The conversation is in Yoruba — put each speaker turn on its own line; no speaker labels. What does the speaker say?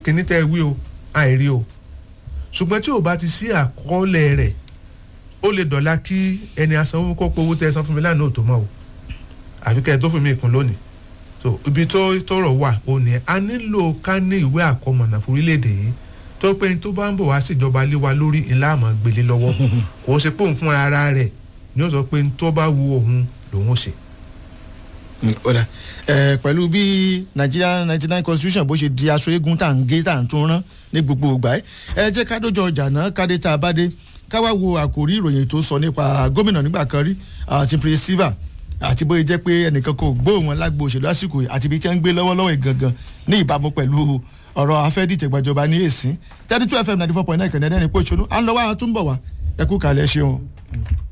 kíní tẹ́ ẹ wí o àìrí o ṣùgbọ́n tí ò bá ti sí àkọọ́lẹ̀ rẹ̀ ó lè dọ̀la kí ẹni asanwó kó pé owó tẹ́ ẹ san fún mi lánàá ò tó mọ́ o àfi kẹ́ ẹ tó fún mi ìkún lónìí so ibi tó tọrọ wà ó ní a nílò ká ní ìwé àkọmọ̀nà fún orílẹ̀-èdè yìí tó pé tó bá ń bọ̀ wá síjọba lé wa lórí ńlá àmọ́ gbélé lọ́wọ́ kò ń ṣe pé òun fún ara rẹ̀ ni ó sọ pé tó bá wu òun lòun ó ṣe.
ọ̀dà ẹ̀ pẹ̀lú bí Nigeria ninety nine constitution bó ṣe di aṣọ eégún tá à ń gé tá à ń tún rán ní gbogbo ìgbà ẹ̀ ẹ jẹ́ ká dójọ ọjà náà káde tá a bá dé ká wá wo àkòrí ìròyìn tó sọ nípa gómìnà nígbà kan rí àti prince silva àti bóyá jẹ́ pé ẹnìkan kò gbóhùn wọn lágbo òṣèlú àsìkò yìí àti ibi tí wọ́n ń gbé lọ́wọ́lọ́wọ́ ìgangan ní ìbámu pẹ̀lú ọ̀rọ̀ afẹ́dìtẹ̀gbàjọba ní èsì thirty two fm ninety four point nine kẹ̀ndẹ́rẹ́ ní pòṣónú à ń lọ wá àtúnbọ̀ wá ẹ kú kàlẹ́ ṣeun.